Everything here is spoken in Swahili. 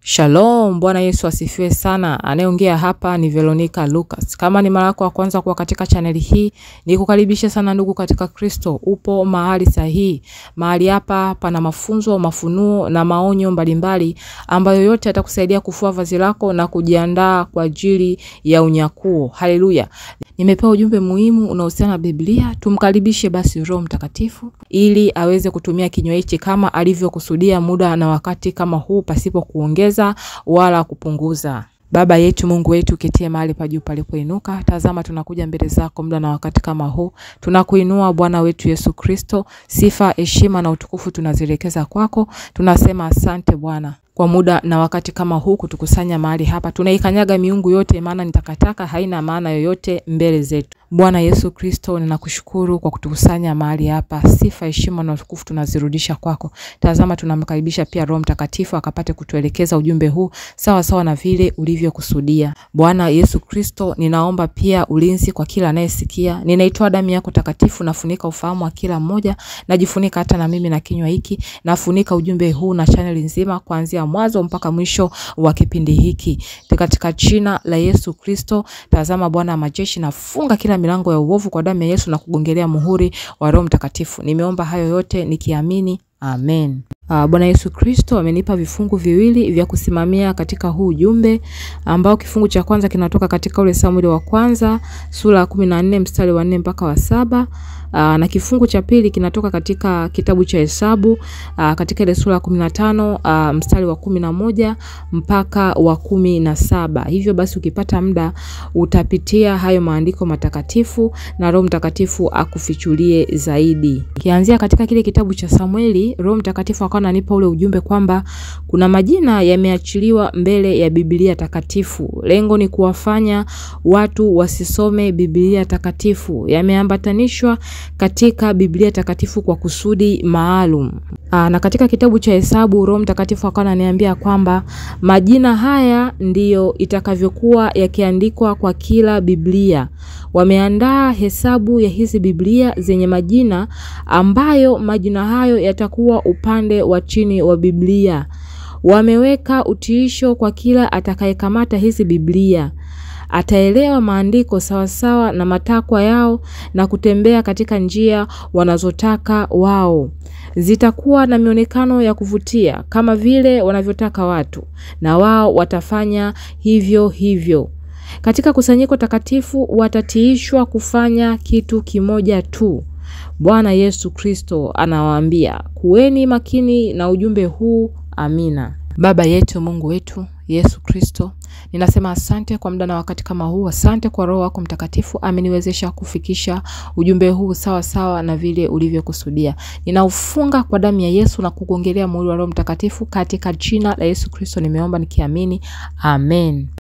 Shalom, Bwana Yesu asifiwe sana. Anayeongea hapa ni Veronica Lucas. Kama ni mara yako ya kwanza kuwa katika chaneli hii, nikukaribisha sana ndugu katika Kristo. Upo mahali sahihi. Mahali hapa pana mafunzo, mafunuo na maonyo mbalimbali ambayo yote yatakusaidia kufua vazi lako na kujiandaa kwa ajili ya unyakuo. Haleluya. Nimepewa ujumbe muhimu unaohusiana na Biblia. Tumkaribishe basi Roho Mtakatifu ili aweze kutumia kinywa hichi kama alivyokusudia muda na wakati kama huu pasipo kuongeza wala kupunguza. Baba yetu Mungu wetu uketie mahali pa juu palipoinuka, tazama tunakuja mbele zako muda na wakati kama huu. Tunakuinua Bwana wetu Yesu Kristo, sifa, heshima na utukufu tunazielekeza kwako. Tunasema asante Bwana kwa muda na wakati kama huu kutukusanya mahali hapa. Tunaikanyaga miungu yote, maana ni takataka, haina maana yoyote mbele zetu. Bwana Yesu Kristo, ninakushukuru kwa kutukusanya mahali hapa. Sifa, heshima na utukufu tunazirudisha kwako. Tazama, tunamkaribisha pia Roho Mtakatifu akapate kutuelekeza ujumbe huu sawa sawa na vile ulivyokusudia. Bwana Yesu Kristo, ninaomba pia ulinzi kwa kila anayesikia. Ninaitoa damu yako takatifu, nafunika ufahamu wa kila mmoja, najifunika hata na mimi na kinywa hiki, nafunika ujumbe huu na chaneli nzima kuanzia mwanzo mpaka mwisho wa kipindi hiki katika jina la Yesu Kristo. Tazama Bwana wa majeshi, nafunga kila milango ya uovu kwa damu ya Yesu na kugongelea muhuri wa Roho Mtakatifu. Nimeomba hayo yote nikiamini, amen. Uh, Bwana Yesu Kristo amenipa vifungu viwili vya kusimamia katika huu ujumbe ambao kifungu cha kwanza kinatoka katika ule Samueli wa kwanza sura ya kumi na nne mstari wa nne mpaka wa saba. Uh, na kifungu cha pili kinatoka katika kitabu cha Hesabu uh, katika ile sura ya kumi na tano uh, mstari wa kumi na moja mpaka wa kumi na saba. Hivyo basi ukipata muda utapitia hayo maandiko matakatifu na Roho Mtakatifu akufichulie zaidi. Kianzia katika kile kitabu cha Samueli, Roho Mtakatifu akawa ananipa ule ujumbe kwamba kuna majina yameachiliwa mbele ya Biblia takatifu. Lengo ni kuwafanya watu wasisome Biblia takatifu. Yameambatanishwa katika Biblia takatifu kwa kusudi maalum. Aa, na katika kitabu cha Hesabu Roho Mtakatifu akawa ananiambia kwamba majina haya ndiyo itakavyokuwa yakiandikwa kwa kila Biblia. Wameandaa hesabu ya hizi Biblia zenye majina ambayo majina hayo yatakuwa upande wa chini wa Biblia. Wameweka utiisho kwa kila atakayekamata hizi Biblia ataelewa maandiko sawasawa na matakwa yao na kutembea katika njia wanazotaka wao. Zitakuwa na mionekano ya kuvutia kama vile wanavyotaka watu, na wao watafanya hivyo hivyo. Katika kusanyiko takatifu watatiishwa kufanya kitu kimoja tu. Bwana Yesu Kristo anawaambia, kuweni makini na ujumbe huu. Amina. Baba yetu, Mungu wetu Yesu Kristo, ninasema asante kwa muda na wakati kama huu. Asante kwa Roho wako Mtakatifu ameniwezesha kufikisha ujumbe huu sawa sawa na vile ulivyokusudia. Ninaufunga kwa damu ya Yesu na kugongelea muhuri wa Roho Mtakatifu katika jina la Yesu Kristo nimeomba nikiamini, amen.